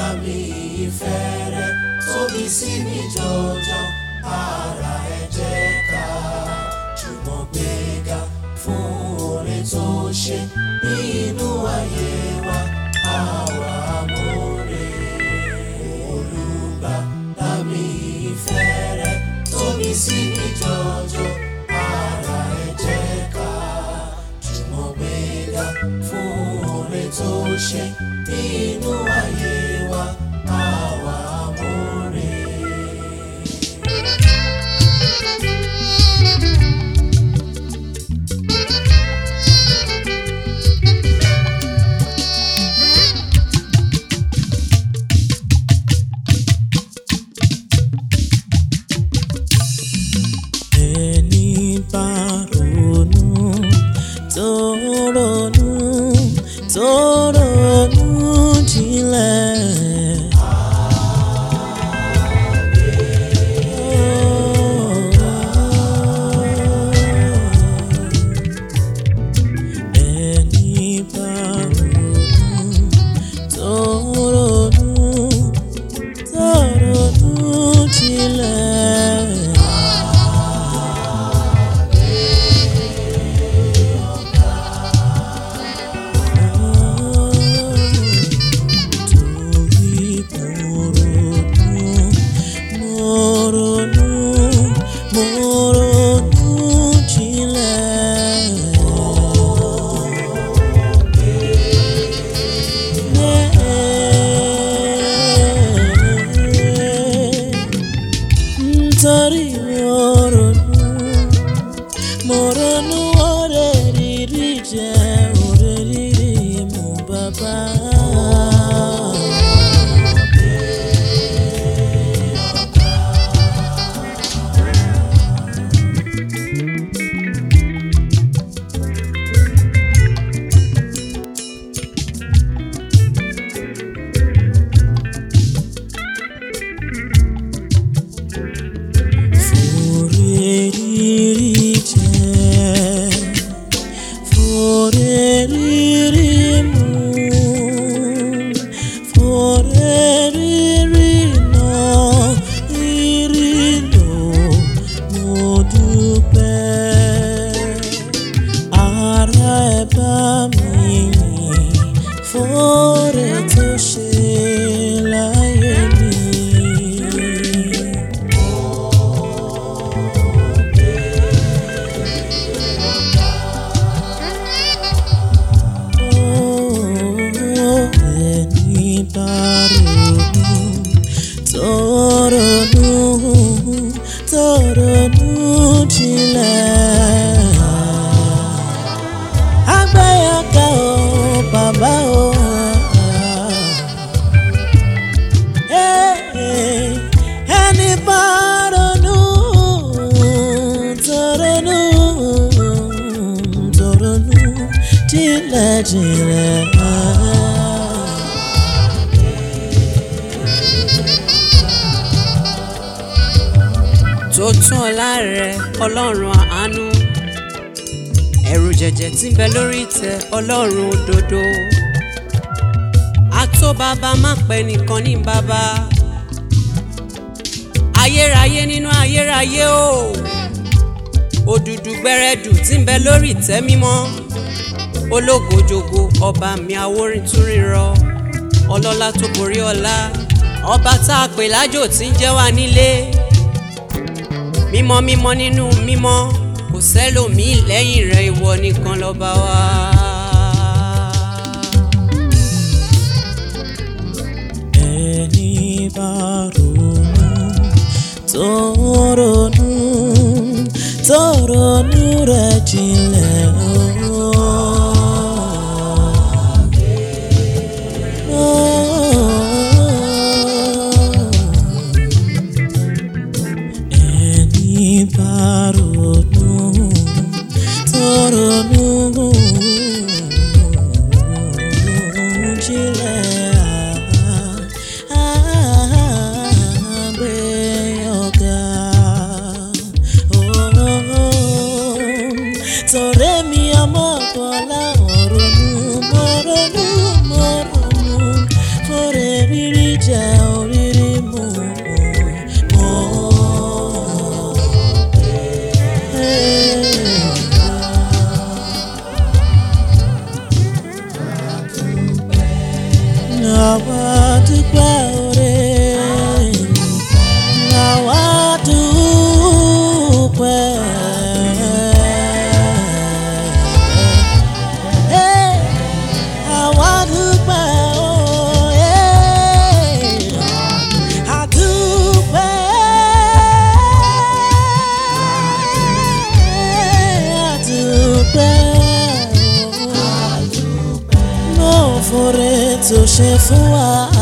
mi ìfẹ́ rẹ tóbi sí mi jọjọ ara ẹ jẹ́ ká jùmọ̀ gbéga fún oore tó ṣe nínú ayé wa àwa amóore olùgbàlà mi ìfẹ́ rẹ tóbi sí mi jọjọ ara ẹ jẹ́ ká jùmọ̀ gbéga fún oore tó ṣe nínú ayé wa àwa amóore. ẹni bá ronú tó ronú tó ronú jinlẹ̀. Ẹni bá ronú tó ronú tó ronú jinlẹ̀. Torí mo ronú, mo ronú, mo ronú jinlẹ̀. Nítorí mo ronú, mo ronú ọ̀rẹ́ rírí jẹ́ ọ̀rẹ́ rírí mú bàbá. Fòrè rírí jẹ́, fòrè rírí mú, fòrè rírí ná, rírí lò, mo dúpẹ́. Ara ẹ bá mi yìn, fòrè tó ṣe láyé mi. ẹni bá ronú tó ronú tó ronú jinlẹ̀. agbẹ́yọ̀ká o bàbá o. ẹni bá ronú tó ronú tó ronú jinlẹ̀ jinlẹ̀. tó tún ọlá rẹ ọlọ́run àánú ẹ̀rù jẹ̀jẹ̀ tí ń bẹ lórí ìtẹ́ ọlọ́run òdodo àtó bàbá má pẹ́ nìkan ní bàbá ayérayé nínú ayérayé o òdùdù gbẹrẹdù tí ń bẹ lórí ìtẹ́ mímọ́ ológojogo ọba mi awórin tún rírọ ọlọ́lá tó borí ọlá ọba tá a pè lájò tí ń jẹ́ wá nílé mímọ́ mímọ́ nínú mímọ́ kò sẹ́lòmíì lẹ́yìn rẹ̀ ìwọ nìkan lọ́ba wa. ẹni bá ronú tó ronú tó ronú rẹ̀ jinlẹ̀ o. ẹni bá ronú tó ronú jinlẹ̀ àgbé ọ̀gá tó àwa dúpẹ́ oore àwa dúpẹ́. Hey, àwa dúpẹ́ oore àdúpẹ́ àdúpẹ́ mo fòrè tó ṣe fún wa